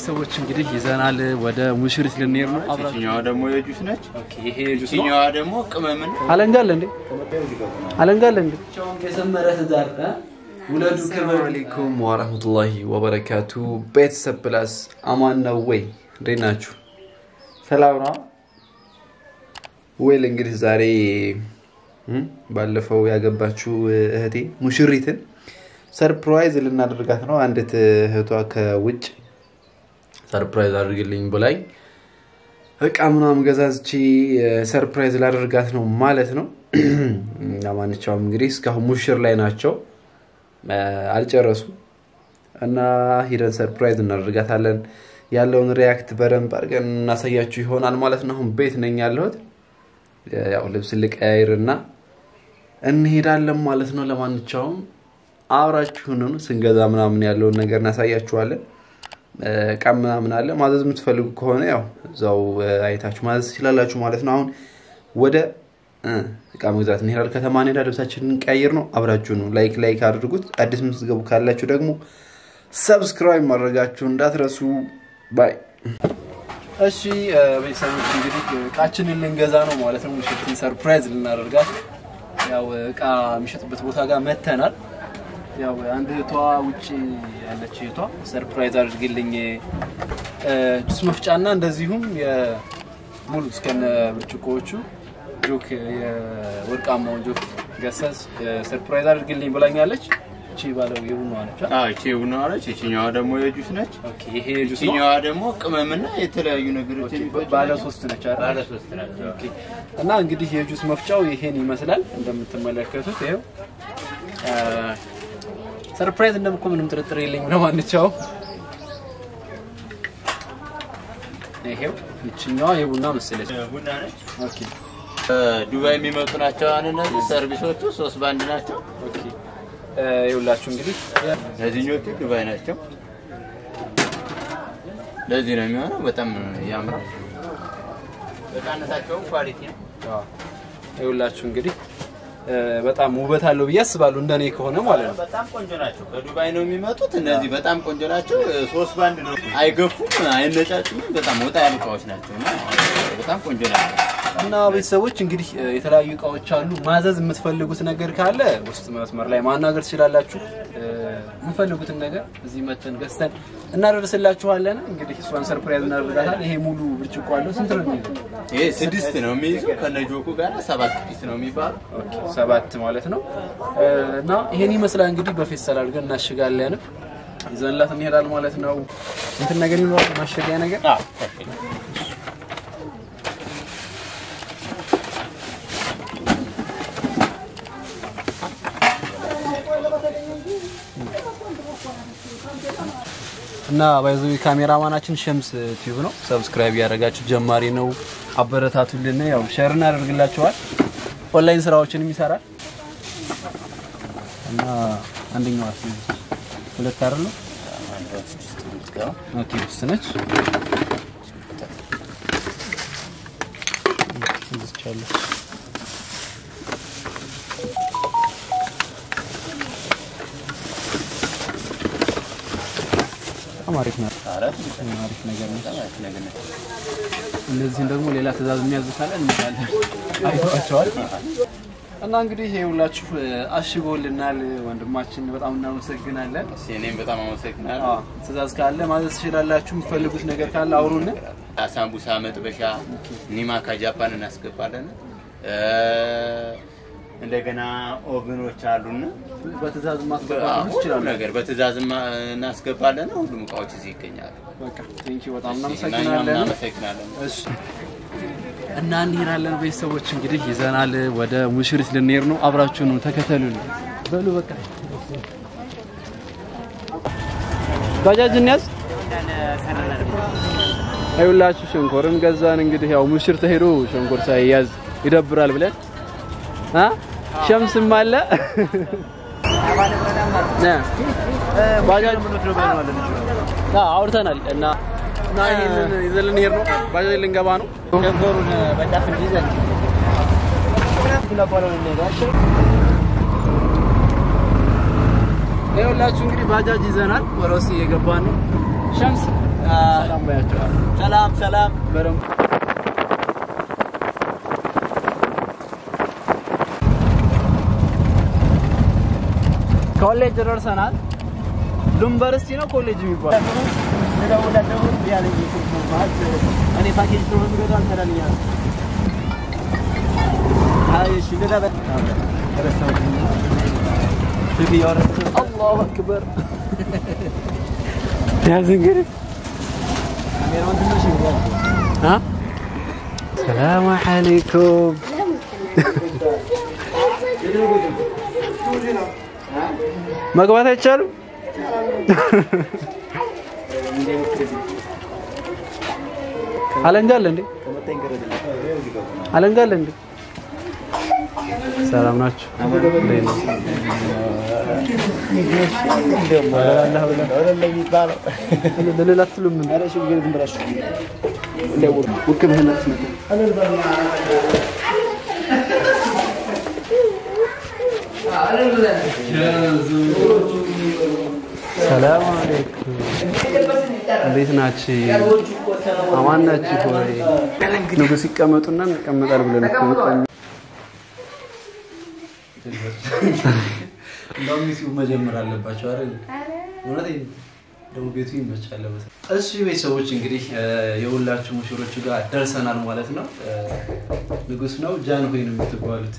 ቤተሰቦች እንግዲህ ይዘናል ወደ ሙሽሪት ልንሄድ ነው። አብራችሁ ይችኛዋ ደግሞ የጁስ ነች። ኦኬ፣ ይሄ ጁስ ነው። ይችኛዋ ደግሞ ቅመምን አለንጋ አለ እንዴ? አለንጋ አለ እንዴ? የሰመረ ትዳር ውለዱ። ሰላም አለይኩም ወራህመቱላሂ ወበረካቱ። ቤተሰብ ፕላስ አማን ነው ወይ? እንዴት ናችሁ? ሰላም ነው ወይል? እንግዲህ ዛሬ እም፣ ባለፈው ያገባችው እህቴ ሙሽሪትን ሰርፕራይዝ ልናደርጋት ነው። አንዲት እህቷ ከውጭ ሰርፕራይዝ አድርግልኝ ብላኝ እቃ ምናምን ገዛዝቼ ሰርፕራይዝ ላደርጋት ነው ማለት ነው። ለማንኛውም እንግዲህ እስካሁን ሙሽር ላይ ናቸው፣ አልጨረሱም እና ሂደን ሰርፕራይዝ እናደርጋታለን። ያለውን ሪያክት በደንብ አድርገን እናሳያችሁ ይሆናል ማለት ነው። አሁን ቤት ነኝ ያለሁት፣ ያው ልብስ ልቀያይር እና እንሄዳለን ማለት ነው። ለማንኛውም አብራችሁን ስንገዛ ምናምን ያለውን ነገር እናሳያችኋለን። እቃ ምናምን አለ ማዘዝ የምትፈልጉ ከሆነ ያው እዛው አይታችሁ ማዘዝ ትችላላችሁ ማለት ነው። አሁን ወደ እቃ መግዛት እንሄዳለን። ከተማ እንሄዳ ልብሳችንን ቀይር ነው። አብራችሁ ነው። ላይክ ላይክ አድርጉት። አዲስ የምትገቡ ካላችሁ ደግሞ ሰብስክራይብ ማድረጋችሁ እንዳትረሱ። ባይ እሺ ቤተሰቦች እንግዲህ እቃችንን ልንገዛ ነው ማለት ነው። ምሽትን ሰርፕራይዝ ልናደርጋት ያው እቃ የሚሸጥበት ቦታ ጋር መተናል። ያው አንድ እህቷ ውጭ ያለች እህቷ ሰርፕራይዝ አድርግልኝ ጁስ መፍጫና እንደዚሁም ሙሉ እስከነ ብርጭቆዎቹ ጆክ የወርቃማውን ጆክ ገሰስ ሰርፕራይዝ አድርግልኝ ብላኛለች። እቺ ባለው የቡና ነች። አዎ፣ ይቺ ቡና ነች። ይችኛዋ ደግሞ የጁስ ነች። ኦኬ ይሄ ጁስ ነው። ይችኛዋ ደግሞ ቅመምና የተለያዩ ነገሮች የሚፈጩ ባለ ሶስት ነች አይደል? ባለ ሶስት ናቸው። ኦኬ። እና እንግዲህ የጁስ መፍጫው ይሄን ይመስላል እንደምትመለከቱት ይሄው ሰርፕራይዝ እንደምኮ ምንም ጥርጥር የለኝም። ለማንኛውም ይሄው ይችኛዋ የቡና መሰለች። ቡና ነች። ኦኬ ዱባይ የሚመጡ ናቸው። አሁን እነዚህ ሰርቪሶቹ ሶስት ባንድ ናቸው። ኦኬ ይኸውላችሁ እንግዲህ እነዚህኞቹ ዱባይ ናቸው። ለዚህ ነው የሚሆነው። በጣም ያምራል። በቃነታቸውም ኳሊቲ ነው። አዎ፣ ይኸውላችሁ እንግዲህ በጣም ውበት አለው ብዬ አስባለሁ እንደኔ ከሆነ ማለት ነው። በጣም ቆንጆ ናቸው። ከዱባይ ነው የሚመጡት። እነዚህ በጣም ቆንጆ ናቸው። ሶስት ባንድ ነው። አይገፉም፣ አይነጫጭም። በጣም ወጣ ያሉ እቃዎች ናቸው እና በጣም ቆንጆ ናቸው። እና ቤተሰቦች እንግዲህ የተለያዩ እቃዎች አሉ። ማዘዝ የምትፈልጉት ነገር ካለ ውስጥ መስመር ላይ ማናገር ትችላላችሁ። የምትፈልጉትን ነገር እዚህ መተን ገዝተን እናደርስላችኋለን። እንግዲህ እሷን ሰርፕራይዝ እናደርጋታለን። ይሄ ሙሉ ብርጭቆ አለው። ስንት ነው የሚይዘው? ይሄ ስድስት ነው የሚይዘው ከነጆኩ ጋር ሰባት ፒስ ነው የሚባለው። ኦኬ፣ ሰባት ማለት ነው። እና ይሄን ይመስላል እንግዲህ በፌስታል አድርገን እናሽጋለን። ይዘንላት እንሄዳለን ማለት ነው። እንትን ነገር ይኖራል ማሸጊያ ነገር እና ባይዙ ካሜራማናችን ሸምስ ቲዩብ ነው። ሰብስክራይብ ያደረጋችሁ ጀማሪ ነው፣ አበረታቱልን። ያው ሼር እናደርግላችኋል። ኦንላይን ስራዎችንም ይሰራል እና አንደኛው አስ ሁለት አይደል ነው። ኦኬ ውስጥ ነች እዚች አለች። በጣም አሪፍ ናት። አሪፍ ነገር ነች። እነዚህን ደግሞ ሌላ ትእዛዝ የሚያዝ ካለ እንላለን አይተዋቸዋል። እና እንግዲህ ይሄ ሁላችሁ አሽጎልናል ወንድማችን፣ በጣም እናመሰግናለን። እኔም በጣም አመሰግናለሁ። አዎ፣ ትእዛዝ ካለ ማዘዝ ትችላላችሁ። የምትፈልጉት ነገር ካለ አውሩን። ሳምቡሳ መጥበሻ ኒማ ከጃፓን እናስገባለን። እንደገና ኦቭኖች አሉና በትእዛዝ ማስገባት ሁሉ ትችላላችሁ። ነገር በትእዛዝ እናስገባለን። ሁሉም እቃዎች እዚህ ይገኛሉ። በቃ ቴንኪው፣ በጣም እኛም እናመሰግናለን። እናመሰግናለን። እሺ እና እንሄዳለን። ቤተሰቦች እንግዲህ ይዘናል ወደ ሙሽሪት ልንሄድ ነው። አብራችሁን ተከተሉን። በሉ በቃ ባጃጅ እንያዝ። አይውላችሁ ሸንኮርን ገዛን። እንግዲህ ያው ሙሽር ተሄዶ ሸንኮር ሳይያዝ ይደብራል ብለን አ ሸምስም አለ ነ ባጃጅ አ አውርተናል እና እና ይሄንን ይዘን ልንሄድ ነው። ባጃጅ ልንገባ ነው። ሸንኮሩን በጫፍ እንዲይዘን ይኸውላችሁ እንግዲህ ባጃጅ ይዘናል። ወረሲ የገባን ነው። ሸምስ ሰላም ባያቸዋል። ሰላም ሰላም። በደንብ ኮሌጅ ደርሰናል። ዩኒቨርሲቲ ነው ኮሌጅ የሚባል እኔ ፓኬጅ ነው የምገዛው አንተ ዳልኛ አይ እሺ ገዛ በ አላሁ አክበር ያዝ እንግዲህ ካሜራውን ትንሽ አ ሰላም አለይኩም መግባት አይቻልም። አለንጋ አለ እንዴ? አለንጋ አለ እንዴ? ሰላም ናችሁ? እንዴት ነው? ልል አትሉም እንዴ? ውክምህና ሰላም አለይኩም እንዴት ናችሁ? አማን ናችሁ ወይ? ንጉስ ይቀመጡና እንቀመጣል ብለን እኮ ነው። እንደውም ዩቲዩብ መጀመር አለባቸው አይደል? እውነቴን ደግሞ ቤቱ ይመቻል ለመሰለኝ። እሺ ቤተሰቦች እንግዲህ የሁላችሁ ሙሽሮቹ ጋር ደርሰናል ማለት ነው። ንጉስ ነው ጃንሆይ ነው የምትባሉት።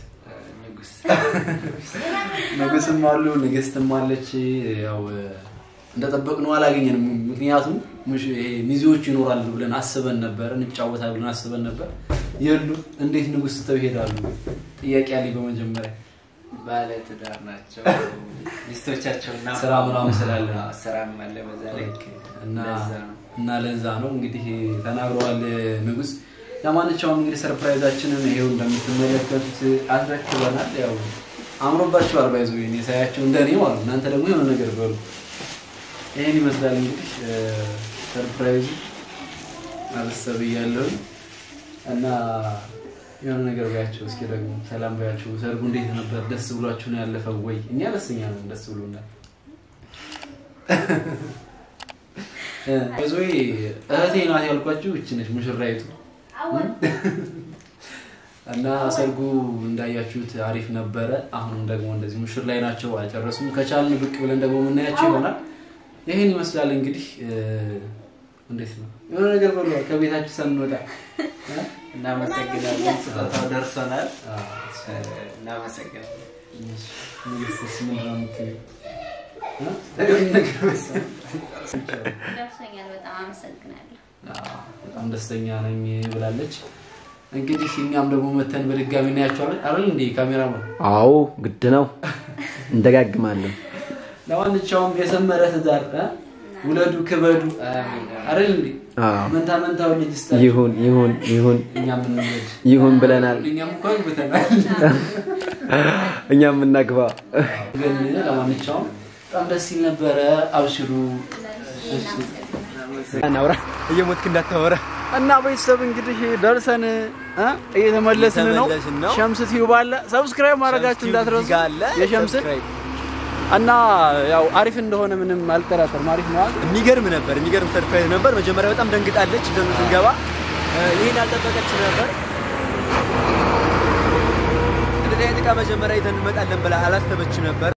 ንጉስም አሉ ንግስትም አለች። ያው እንደጠበቅነው አላገኘንም። ምክንያቱም ሙሽ- ይሄ ሚዜዎቹ ይኖራሉ ብለን አስበን ነበር፣ እንጫወታለን ብለን አስበን ነበር። የሉ እንዴት ንጉስ ትተው ይሄዳሉ? ጥያቄ አለኝ በመጀመሪያ ባለ ትዳር ናቸው። ሚስቶቻቸውና ስራ ምናምን ስላለ ነው። አዎ፣ ስራም አለ በዛ ላይ እና ለዛ ነው። እና ለዛ ነው እንግዲህ ተናግረዋል ንጉስ። ለማንኛውም እንግዲህ ሰርፕራይዛችንን ይሄው እንደምትመለከቱት አስረክበናል። ያው አምሮባችኋል። ባይዞ እኔ ሳያቸው እንደኔ ማለት ነው። እናንተ ደግሞ የሆነ ነገር በሉ። ይሄን ይመስላል እንግዲህ ሰርፕራይዙ አበሰብ እያለሁኝ እና የሆነ ነገር ባያቸው እስኪ ደግሞ ሰላም ባያቸው። ሰርጉ እንዴት ነበር? ደስ ብሏችሁ ነው ያለፈው ወይ? እኛ ደስተኛ ነን፣ ደስ ብሎናል። ብዙ እህቴ ናት ያልኳችሁ እች ነች ሙሽራይቱ እና ሰርጉ እንዳያችሁት አሪፍ ነበረ። አሁንም ደግሞ እንደዚህ ሙሽር ላይ ናቸው፣ አልጨረሱም። ከቻልን ብቅ ብለን ደግሞ የምናያቸው ይሆናል። ይህን ይመስላል እንግዲህ እ፣ እንዴት ነው የሆነ ነገር በሉ ከቤታችሁ ሳንወጣ እ? እናመሰግናለን። ስጦታው ደርሶናል። አ፣ እናመሰግናለን። ንግስትስ ምንድን ነው የምትይው? እ? ነገር ነገር መሰለኝ። ደርሶኛል። በጣም አመሰግናለሁ። አዎ፣ በጣም ደስተኛ ነኝ ብላለች። እንግዲህ እኛም ደግሞ መተን በድጋሚ እናያቸዋለን አይደል እንዴ ካሜራማን? አዎ ግድ ነው። እንደጋግማለን። ለማንኛውም የሰመረ ትዳር እ? ውለዱ ክበዱ አሚን። አይደል እንዴ አዎ መንታ መንታው ልጅ ስጣቸው። ይሁን ይሁን ይሁን እኛም እንውለድ ይሁን ብለናል። እኛም እኮ አግብተናል። እኛም እናግባ። ግን ለማንኛውም በጣም ደስ ሲል ነበረ። አብሽሩ እናውራ። እየሞትክ እንዳታወራ እና ቤተሰብ እንግዲህ ደርሰን እ? እየተመለስን ነው። እየተመለስን ነው። ሸምስ ቲዩብ አለ። ሰብስክራይብ ማድረጋችሁ እንዳትረሱ የሸምስን እና ያው አሪፍ እንደሆነ ምንም አልጠራጠርም። አሪፍ ነው አይደል? የሚገርም ነበር። የሚገርም ሰርፕራይዝ ነበር። መጀመሪያ በጣም ደንግጣለች ስንገባ። ይህን አልጠበቀች ነበር። እንደዚህ አይነት ዕቃ መጀመሪያ ይዘን እንመጣለን ብላ አላሰበች ነበር።